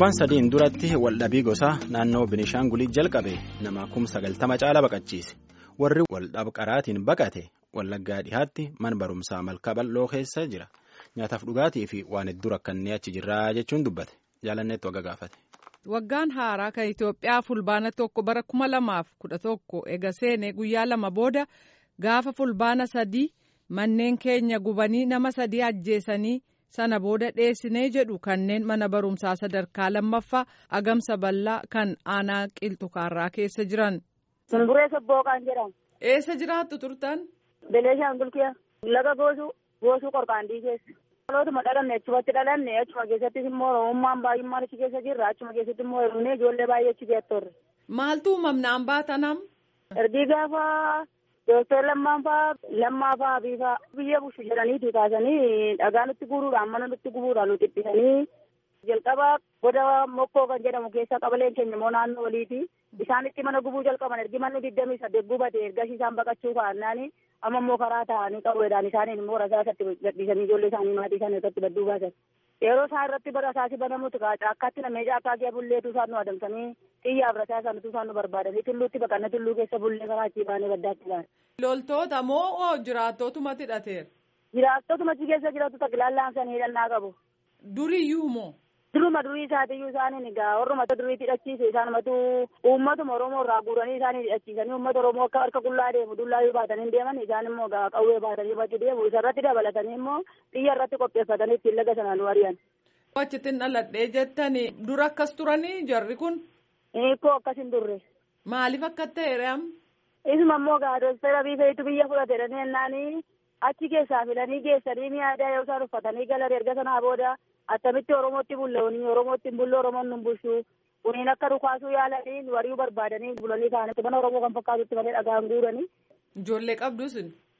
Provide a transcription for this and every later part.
torbaan sadiin duratti waldhabii gosaa naannoo Binishaangulii jalqabe nama kum sagaltama caala baqachiise warri waldhab qaraatiin baqate wallaggaa dhihaatti mana barumsaa malkaa bal'oo keessa jira nyaataaf dhugaatii fi waan hedduu rakkannee achi jirraa jechuun dubbate jaalanneetti wagga gaafate. Waggaan haaraa kan Itoophiyaa fulbaana tokko bara kuma lamaaf kudha tokko ega seene guyyaa lama booda gaafa fulbaana sadii manneen keenya gubanii nama sadii ajjeesanii sana booda dheessinee jedhu kanneen mana barumsaa sadarkaa lammaffaa agamsa bal'aa kan aanaa qilxukaarraa keessa jiran. Sumburee Sobbooqaan jedhama. Eessa jiraattu turtan? Beleeshaan Gulkiyaa. Laga goosuu goosuu qorqaandii keessa. Dhalootuma dhalanne achumatti dhalanne achuma keessattis immoo oromummaan baay'ummaan achi keessa jirra achuma keessatti immoo hir'inee ijoollee baay'ee achi geettorre. Maaltu uumamnaan baatanam? Ergii gaafa Dooktar Lammaan faa Lammaa faa Abii faa biyya bushu jedhaniitu kaasanii dhagaa nutti guuruudhaan mana nutti gubuudhaan nu xiphisanii jalqaba goda mokkoo kan jedhamu keessa qabaleen keenya immoo naannoo waliiti. Isaanitti mana gubuu jalqaban ergi manni digdamii saddeet gubate ergasii isaan baqachuu ka'annaani amma immoo karaa ta'anii qawweedhaan isaaniin immoo rasaasatti gadhiisanii ijoollee isaanii maatii isaanii irratti badduu baasan. Yeroo isaan irratti rasaasi banamutu caakkaatti namee caakkaa kee bulleetu isaan nu adamsanii xiyyaaf rasaasa nutu isaan nu barbaadanii tulluutti baqanna tulluu keessa bullee karaa achii baanee baddaatti baane. Loltoota moo jiraattotumatti hidhateera? Jiraattotumatti keessa jiraatu taklaallaan sanii hidhannaa qabu. Duriyyuu moo? Duruma durii isaatiyyuu isaaniin egaa warruma duriitti hidhachiise isaanumatu uummatuma Oromoo irraa guuranii isaanii hidhachiisanii uummata Oromoo akka harka qullaa deemu dullaayyuu baatanii deeman isaan immoo egaa qawwee baatanii bakki deemu isarratti dabalatanii immoo xiyya irratti qopheeffatanii ittiin laga sanaan nu ari'an. Achitti dhaladhee jettanii dura akkas turanii jarri kun? Hiikoo akkas hin turre. Maaliif akka ta'e Isuma immoo egaa doostara biifeetu biyya fudhate jennaanii achi keessaa filanii geessanii ni aadaa yoo isaan uffatanii galan erga sanaa booda attamitti oromootti bulla'anii oromootti hin bulle oromoon nun bulchuu kuniin akka dhukaasuu yaalanii wari'uu barbaadanii bulanii kaanitti mana oromoo kan fakkaatutti malee dhagaan guuranii. Ijoollee qabdus.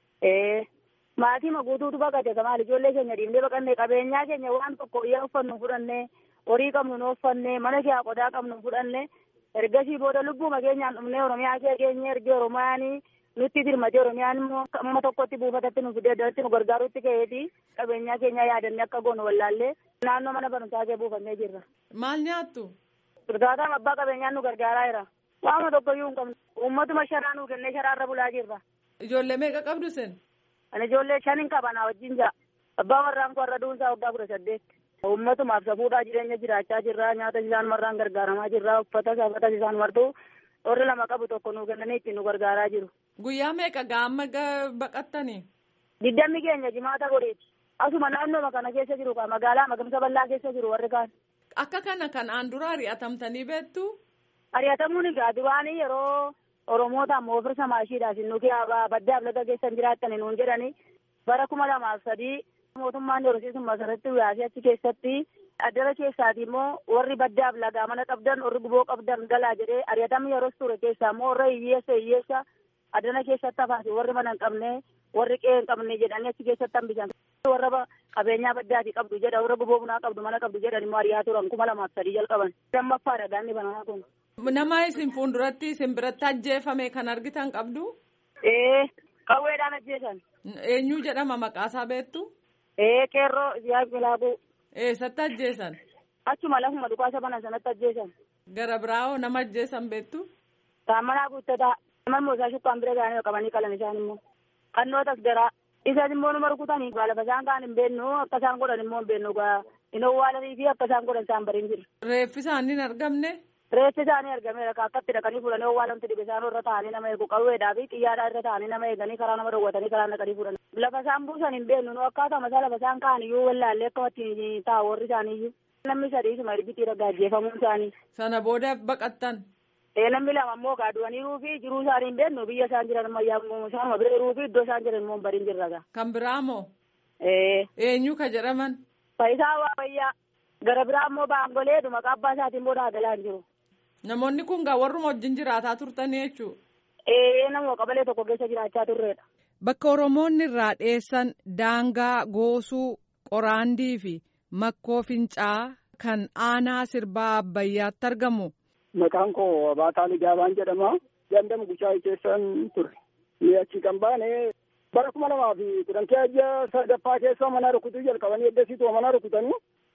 Ee maatii guutuutu baqate kamaal ijoollee keenya dhiibnee baqannee qabeenyaa keenya waan tokko iyyaa uffannu fudhannee horii qabnu nu uffanne mana kee qodaa qabnu fudhanne ergasii booda lubbuma keenyaan dhumnee oromiyaa kee keenya ergee oromiyaanii nutti dirmate oromiyaan immoo amma tokkotti buufatatti nu fidee nu gargaarutti ka'eeti qabeenyaa keenya yaadannee akka goonu wallaallee naannoo mana barumsaa kee buufannee jirra. Maal nyaattu? Durgaataan abbaa qabeenyaan nu gargaaraa jira. Waama tokkoyyuu hin qabnu. Uummatuma sharaa nu kennee sharaarra bulaa jirra. Ijoollee meeqa qabdu sen? Ani ijoollee shan hin qaban wajjin jira. Abbaa warraan koo warra duunsaa waggaa kudha saddeet. Uummatumaaf safuudhaa jireenya jiraachaa jirra. Nyaata isaan marraan gargaaramaa jirra. Uffata safatas isaan martuu warri lama qabu tokko nu kennanii ittiin nu gargaaraa jiru. Guyyaa meeqa gaamma baqattanii? Diddammi keenya jimaata godheeti. Asuma naannooma kana keessa jiru kaa magaalaa magamsa bal'aa keessa jiru warri kaan. Akka kana kanaan dura ari'atamtanii beektu? Ari'atamuun egaa duraanii yeroo Oromootaan moofirsa maashiidhaaf nuti baddaaf laga keessan jiraattan nuun jedhani bara kuma lamaaf sadii mootummaan horsiisummaa sarratti yaasee achi keessatti addana keessaati immoo warri baddaaf lagaa mana qabdan warri guboo qabdan galaa jedhee ari'atamni yeroo ture keessaa immoo warra hiyyeessa hiyyeessa addana keessatti hafaati warri mana hin qabne warri qe'ee hin qabne jedhanii achi keessatti hambisan. warra qabeenyaa baddaati qabdu jedha warra guboo bunaa qabdu mana qabdu jedhan immoo ari'aa turan kuma lamaaf sadii jalqaban. Lammaffaadha daanni banamaa kun. Nama isin fuulduratti isin biratti ajjeefame kan argitan qabdu? Ee qawweedhaan ajjeesan. Eenyu jedhama maqaasaa beektu? Ee qeerroo siyaa bilaabuu. Eessatti ajjeesan? Achuma lafuma dhukaasa banan sanatti ajjeesan. Gara biraawoo nama ajjeesan beektu? Taammanaa guuttataa. Namoonni moosaa shukkaan bira gaanii qabanii qalan isaan immoo. Qannootas garaa. Isaan immoo numa rukutanii lafa isaan kaan hin beeknu akka isaan godhan immoo hin beeknu hin owwaalanii fi akka isaan godhan isaan bariin jiru. Reeffi isaanii hin argamne? Reeffi isaanii argameera akkatti dhaqanii fuudhanii owwaalamti dhibe isaan irra taa'anii nama eegu qawweedhaa fi xiyyaadhaa irra taa'anii nama eeganii karaa nama dawwatanii karaa naqanii fuudhan. Lafa isaan buusan hin beeknu nu akkaatuma isaa lafa isaan kaan iyyuu wallaallee akkamatti taa'u warri isaanii iyyuu. Namni sadii isuma ergitii raggaajjeefamuun isaanii. Sana booda baqattan. Ee namni lama immoo gaaduwaniiruu fi jiruu isaanii hin beeknu biyya isaan jiran ammayyaa isaanuma bira jiruu fi iddoo isaan jiran immoo hin bariin jirra gaa. Kan biraa moo? Ee. Eenyu ka jedhaman? Faayisaa Waaqayyaa. Gara biraa immoo baangolee dhuma qabbaa isaatiin booda hagalaan jiru. Namoonni kun gaa warruma wajjin jiraataa turtanii jechuudha. Ee nama qabalee tokko keessa jiraachaa turreedha. Bakka Oromoonni irraa dheessan daangaa goosuu qoraandii fi makkoo fincaa kan aanaa sirbaa abbayyaatti argamu. Maqaan koo Baataa Ligaabaan jedhama. Gandam Guchaa keessan ture. Ni achi kan baane bara kuma lamaa fi kudhan keeyya sadaffaa keessa mana rukutuu jalqabanii eddasiituma mana rukutanii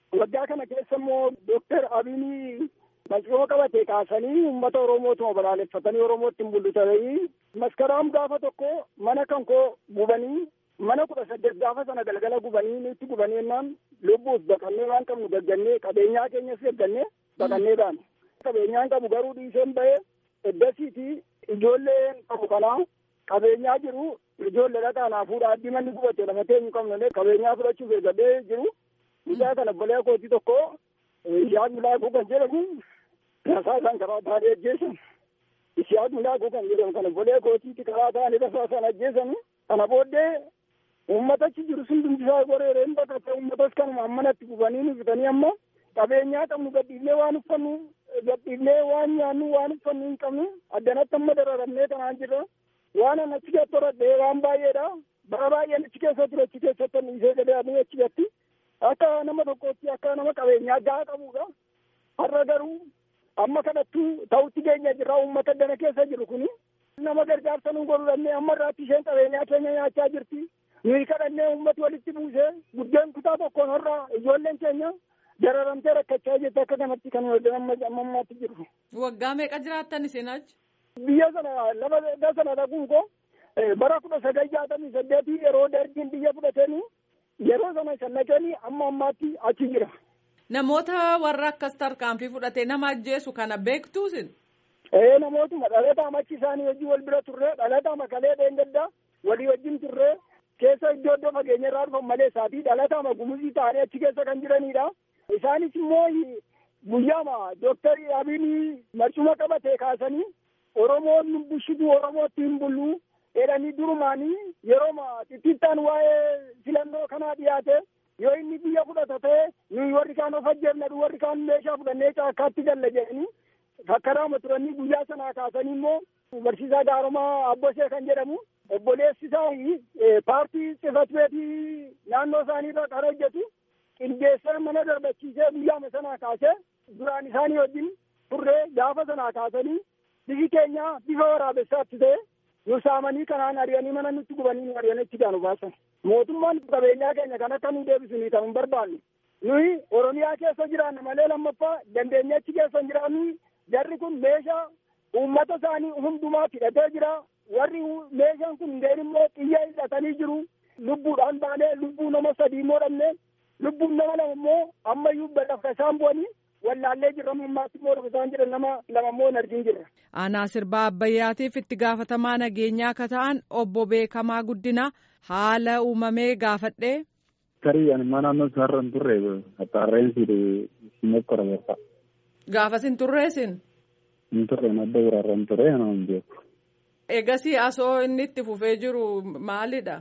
waggaa kana keessa immoo dooktar Abiy Maciroo qabate kaasanii uummata Oromootuma balaaleffatanii Oromootti hin bulchutanii maskaraam gaafa tokko mana kan koo gubanii mana kudha saddeet gaafa sana galgala gubanii nutti gubanii jennaan lubbuuf baqannee waan qabnu gaggannee qabeenyaa keenyas gaggannee baqannee baane. Qabeenyaan qabu garuu dhiiseen bahee eddasiiti ijoolleen qabu kanaa qabeenyaa jiru ijoollee dhaqaanaa fuudhaa addi manni gubate lama teenyu qabnu qabeenyaa fudhachuuf eeggadhee jiru. Guyyaa kana bolee kootii tokko Ishaaq Milaaquu kan jedhamu rasaasaan karaa taa'anii ajjeesan. Ishaaq Milaaquu kan jedhamu kana bolee kootiitti karaa taa'anii rasaasaan ajjeesan. Kana booddee uummatachi jiru sun dumbisaa goreereen baqate uummatas kanuma ammanatti gubanii nu bitanii amma qabeenyaa qabnu gadhiifnee waan uffannu gadhiifnee waan nyaannu waan uffannu hin qabnu addanatti amma dararamnee kanaan jirra. Waan an achi keessatti horadhee waan baay'eedha. Bara baay'een achi keessa ture achi keessatti dhiisee gadee achi gatti. akka nama tokkootti akka nama qabeenyaa gahaa qabudha. Har'a garuu amma kanattuu ta'utti keenya jirra uummata dana keessa jiru kuni. Nama gargaarsa nu godhudhannee amma irraatti isheen qabeenyaa keenya nyaachaa jirti. Nuyi kadhannee uummati walitti buusee buddeen kutaa tokkoon har'a ijoolleen keenya dararamtee rakkachaa jirti akka kanatti kan amma ammaatti jiru. Waggaa meeqa jiraattan isin achi? Biyya sana lafa sana dhaquun koo bara kudha sagal jaatamii saddeetii yeroo dargiin biyya fudhatanii yeroo sana shannaqanii amma ammaatti achi jira. Namoota warra akkas tarkaanfii fudhatee nama ajjeesu kana beektuusin. Ee namootuma dhalataa machi isaanii hojii wal bira turre dhalataa makalee dheengaddaa walii wajjin turre keessa iddoo iddoo fageenya irraa dhufan malee isaatii dhalataa gumuzii ta'anii achi keessa kan jiranidha. Isaanis immoo guyyaama dooktarii Abiy marcuma qabatee kaasanii Oromoon bushituu Oromootti hin bullu jedhanii durumaanii yeroo xixiqqaan waa'ee filannoo kanaa dhiyaate yoo inni biyya fudhata ta'e nuyi warri kaan of ajjeefnadhu warri kaan meeshaa fudhannee caakkaatti galla jedhanii fakkaraama turanii guyyaa sanaa kaasanii immoo barsiisaa gaaromaa abbosee kan jedhamu obboleessi isaa paartii xifat beetii naannoo isaaniirra kan hojjetu qindeessee mana darbachiisee guyyaama sanaa kaasee duraan isaanii wajjin turree gaafa sanaa kaasanii bifi keenya bifa waraabessaatti ta'e nu saamanii kanaan ari'anii mana nutti gubanii nu ari'anii itti gaanu baasan. Mootummaan qabeenyaa keenya kan akka nu deebisanii kan hin barbaanne. Nuyi Oromiyaa keessa jiraanna malee lammaffaa dandeenye achi keessa hin jiraannu jarri kun meeshaa uummata isaanii hundumaa hidhatee jira. Warri meeshaan kun hundeen immoo xiyya hidhatanii jiru. Lubbuudhaan baanee lubbuu nama sadii immoo dhabne lubbuun nama lama immoo ammayyuu badhaafka isaan bu'anii wallaallee jirra ammaatti immoo isaan jedhan nama lama immoo hin argin jirra. Aanaa sirbaa Abbayyaatiif itti gaafatamaa nageenyaa akka ta'an obbo Beekamaa Guddina haala uumamee gaafadhee. Tarii ani mana naannoo isaarra hin turre haxaarreensi siimokkora beekaa. Gaafas hin turreesin. Hin turre madda biraarra hin turre ana hin beeku. Egasii asoo inni itti fufee jiru maalidha?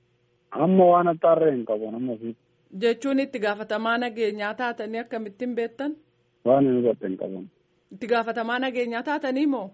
Amma waan haxaarree hin qabu nama fi. Jechuun itti gaafatamaa nageenyaa taatanii akkamittiin beektan? Waan inni godhe hin qaban. Itti gaafatamaa nageenyaa taatanii moo?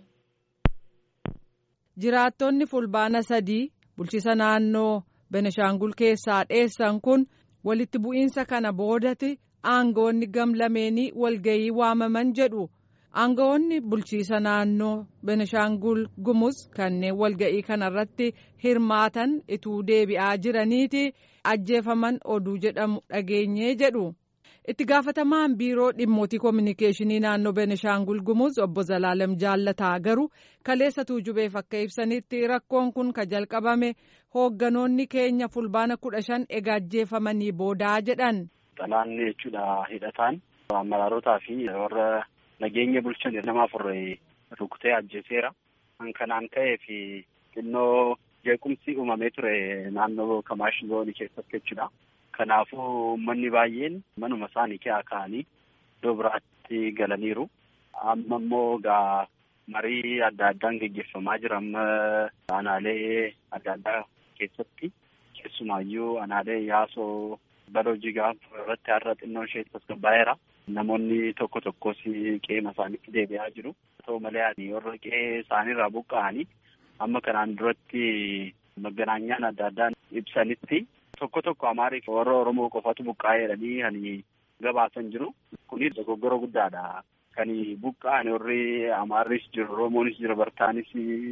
Jiraattonni fulbaana sadii bulchiisa naannoo Benishaangul keessaa dheessan kun walitti bu'iinsa kana boodati aangawoonni gamlameenii walgayii waamaman jedhu. Aangawoonni bulchiisa naannoo Benishaangul Gumuz kanneen walga'ii kanarratti hirmaatan ituu deebi'aa jiraniiti ajjeefaman oduu jedhamu dhageenyee jedhu. Itti gaafatamaan biiroo dhimmootii koominikeeshinii naannoo Benishaangul Gumuz obbo Zalaalem Jaallataa garuu kaleessa tuujubeef akka ibsanitti rakkoon kun ka jalqabame hoogganoonni keenya fulbaana kudha shan egaa ajjeefamanii boodaa jedhan. Xalaanni jechuudha hidhataan amaraarotaa fi warra nageenya bulchan nama afur rukutee ajjeeseera. Kan kanaan ta'ee fi xinnoo jeequmsi uumamee ture naannoo Kamaash zoonii keessatti jechuudha. Kanaafuu uummanni baay'een manuma isaanii keessa ka'anii iddoo biraatti galaniiru. Amma immoo gaa marii adda addaan gaggeeffamaa jira amma aanaalee adda addaa keessatti keessumaayyuu aanaalee yaasoo baloo jigaa irratti har'a xinnoo ishee tasgabbaa'eera. Namoonni tokko tokkos qe'ee isaaniitti deebi'aa jiru. Haa ta'u malee ani warra qe'ee isaaniirraa buqqa'anii amma kanaan duratti maganaanyaan adda addaan ibsanitti tokko tokko amaariif warra Oromoo qofatu buqqa'ee jedhanii kan gabaasan jiru. Kunis dogoggora guddaadha. Kan buqqa'an warri Amaarris jiru, Oromoonis jira, Bartaanis,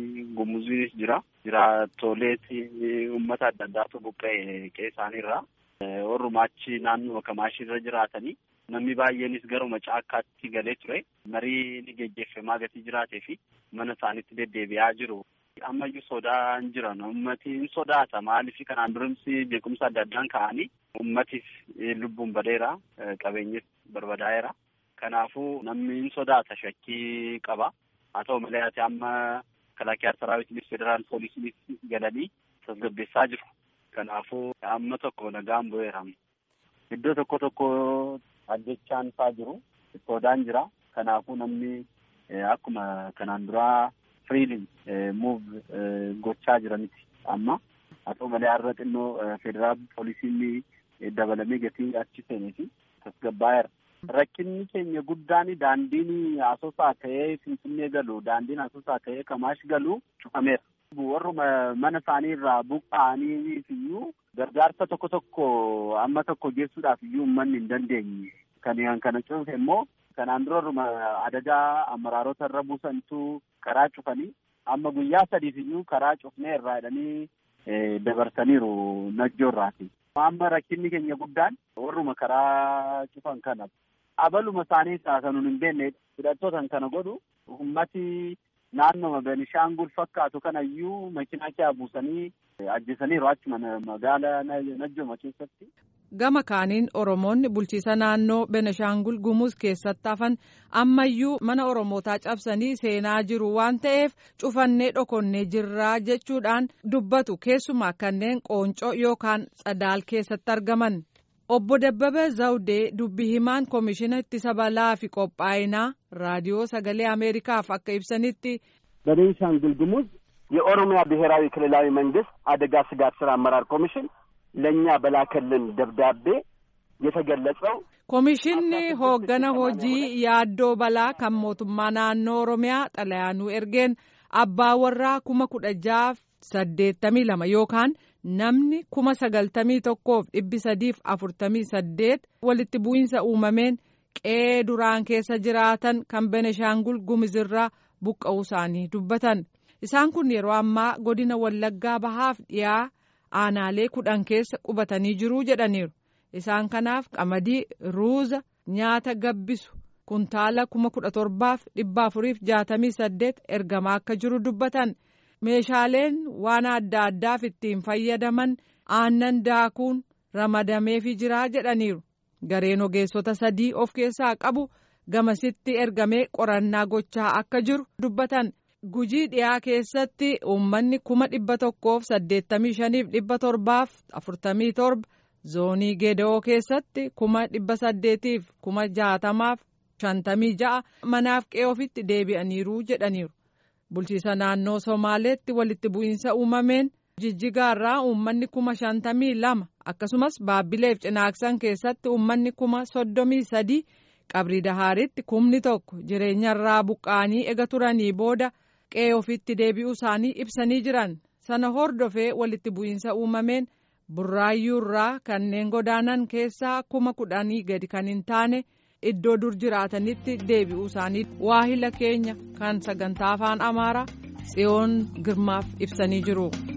Gumuziinis jira. Jiraattoleet uummata adda addaatu buqqa'e qe'ee isaaniirraa. warrumaa achi naannoo kamaashii irra jiraatanii namni baay'eenis garuma caakkaatti galee ture marii ni geggeeffamaa gatii jiraatee fi mana isaaniitti deddeebi'aa jiru. Ammayyuu sodaan jiran ummati hin sodaata maaliif kanaan durumsi beekumsa adda addaan ka'anii ummatiif lubbuun badeera qabeenyis barbadaa'eera. Kanaafuu namni hin sodaata shakkii qaba. Haa ta'u malee ati amma kalaakiyaa saraawitiinis federaal poolisiinis galanii tasgabbeessaa jiru. Kanaafuu amma tokko nagaan bu'eera. Iddoo tokko tokko ajjechaan faa jiru. Sodaan jira. Kanaafuu namni akkuma kanaan duraa firiiliin muuv gochaa jiraniti amma. Haa ta'u malee har'a xinnoo federaal poolisiin dabalamee gatii achi seenee fi tasgabbaa'eera. Rakkinni keenya guddaan daandiin asoosaa ka'ee Finfinnee galu daandiin asoosaa ka'ee Kamaash galu cufameera. Warruma mana isaanii irraa buqqa'anii iyyuu gargaarsa tokko tokko amma tokko geessuudhaaf iyyuu uummanni hin dandeenye. Kan kana cufe immoo kanaan dura warruma adadaa amaraarota irra buusantu karaa cufanii amma guyyaa sadiif iyyuu karaa cufnee irraa jedhanii dabarsaniiru najjoo irraati. Amma rakkinni keenya guddaan warruma karaa cufan kana abaluma isaanii taasanuun hin beekne hidhattootan kana godhu ummati naannoo Benishaangul fakkaatu kanayyuu makiinaa kee buusanii ajjeesaniiru achuma magaalaa Najjooma keessatti. Gama kaaniin Oromoonni bulchiisa naannoo Benishaangul Gumuz keessatti hafan ammayyuu mana Oromootaa cabsanii seenaa jiru waan ta'eef cufannee dhokonnee jirraa jechuudhaan dubbatu keessumaa kanneen qooncoo yookaan tsadaal keessatti argaman. Obbo Dabbabee Zawudee dubbi himaan koomishina ittisa balaa fi qophaa'inaa raadiyoo sagalee Ameerikaaf akka ibsanitti. በቤንሻንጉል ጉሙዝ የኦሮሚያ ብሔራዊ ክልላዊ መንግስት አደጋ ስጋት ስራ አመራር ኮሚሽን ለእኛ በላከልን ደብዳቤ የተገለጸው Komishinni hooggana hojii yaaddoo balaa kan mootummaa naannoo Oromiyaa xalayaanuu ergeen abbaa warraa kuma kudha jaaf saddeettamii lama yookaan namni kuma sagaltamii tokkoof dhibbi sadiif afurtamii saddeet walitti bu'iinsa uumameen qe'ee duraan keessa jiraatan kan Beneshaangul Gumuzirraa buqqa'uu isaanii dubbatan. Isaan kun yeroo ammaa godina Wallaggaa bahaaf dhiyaa aanaalee kudhan keessa qubatanii jiruu jedhaniiru. Isaan kanaaf qamadii, ruuza, nyaata gabbisu kuntaala kuma kudha torbaaf dhibba afuriif jaatamii saddeet ergamaa akka jiru dubbatan. Meeshaaleen waan adda addaaf ittiin fayyadaman aannan daakuun ramadameefii jiraa jedhaniiru. Gareen ogeessota sadii of keessaa qabu gamasitti ergamee qorannaa gochaa akka jiru dubbatan. Gujii dhiyaa keessatti uummanni kuma dhibba tokkoof saddeettamii shaniif dhibba torbaaf afurtamii torba zoonii geeda'oo keessatti kuma dhibba saddeetiif kuma jaatamaaf shantamii ja'a manaaf qe'ee ofitti deebi'aniiru jedhaniiru. Bulchiisa naannoo Somaaleetti walitti bu'iinsa uumameen jijjigaarraa uummanni kuma shantamii lama akkasumas baabbileef cinaaksan keessatti uummanni kuma soddomii sadii qabrii dahaaritti kumni tokko jireenyarraa buqqa'anii ega turanii booda qe'ee ofitti deebi'uu isaanii ibsanii jiran sana hordofee walitti bu'iinsa uumameen burraayyuurraa kanneen godaanan keessaa kuma kudhanii gadi kan hin taane iddoo dur jiraatanitti deebi'uu isaanii waahila keenya kan sagantaa afaan amaaraa tsiyoon girmaaf ibsanii jiru.